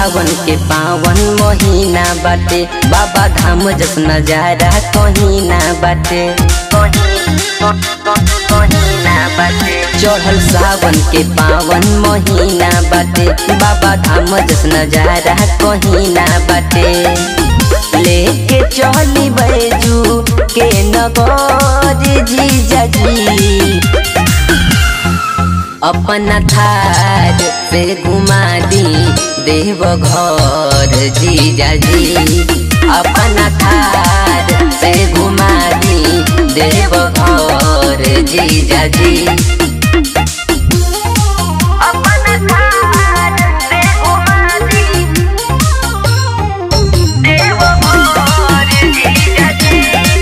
सावन के पावन महीना बाटे बाबा धाम जस नजारा कहीं ना बाटे चढ़ल सावन के पावन महीना बाटे बाबा धाम जस नजारा कहीं ना बाटे लेके चली बैजू के नगर जीजा जी अपना थार से घुमा दी देव घर जीजा जी अपना थार से घुमा दी देव घर जीजा जी अपना थार से घुमा दी देव घर जीजा जी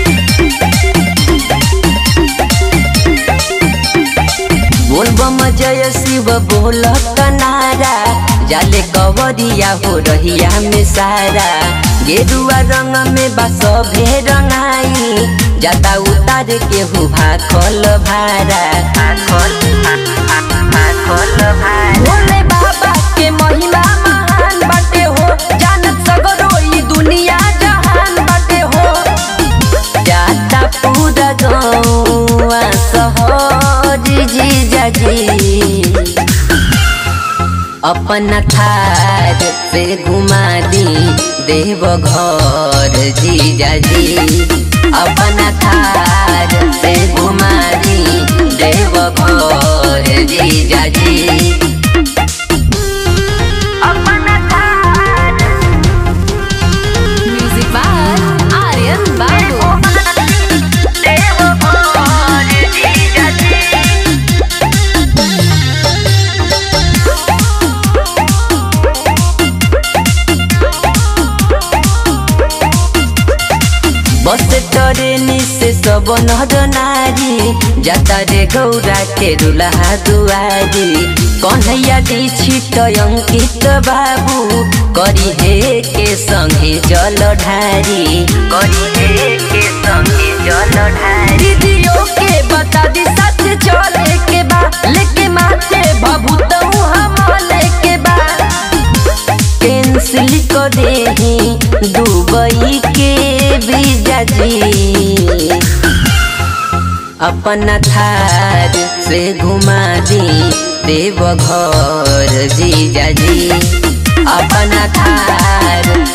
बोलबम जय शिव बोल नारा जाले कवरिया हो रहिया में सारा गेरुआ रंग में बस भे रंगाई जाता उतार के हु भाखल भारा भाखल भाखल भारा भोले बाबा के महिमा महान बाटे हो जानत सगरो ई दुनिया जहान बाटे हो जाता पूरा गौआ सहर जीजा जी अपना थार से घुमा दी देव घर जीजा जी अपना थार से घुमा दी देव घर जीजा जी अपना Thar Music by Aryan Babu. देव घर जीजा जी बस ट्रेन से सब नर नारी जाता रे गौरा के दुल्हा दुआरी कन्हैया दीक्षित अंकित बाबू करी हे के संगे जल ढारी करी हे के संगे जल ढारी दीदियों के बता दी सच चले के बा लेके माथे भभूत हम लेके बा कैंसिल कर दे दुबई के वीजा जी अपना थार से घुमा दी देव घर जीजा जी अपना थार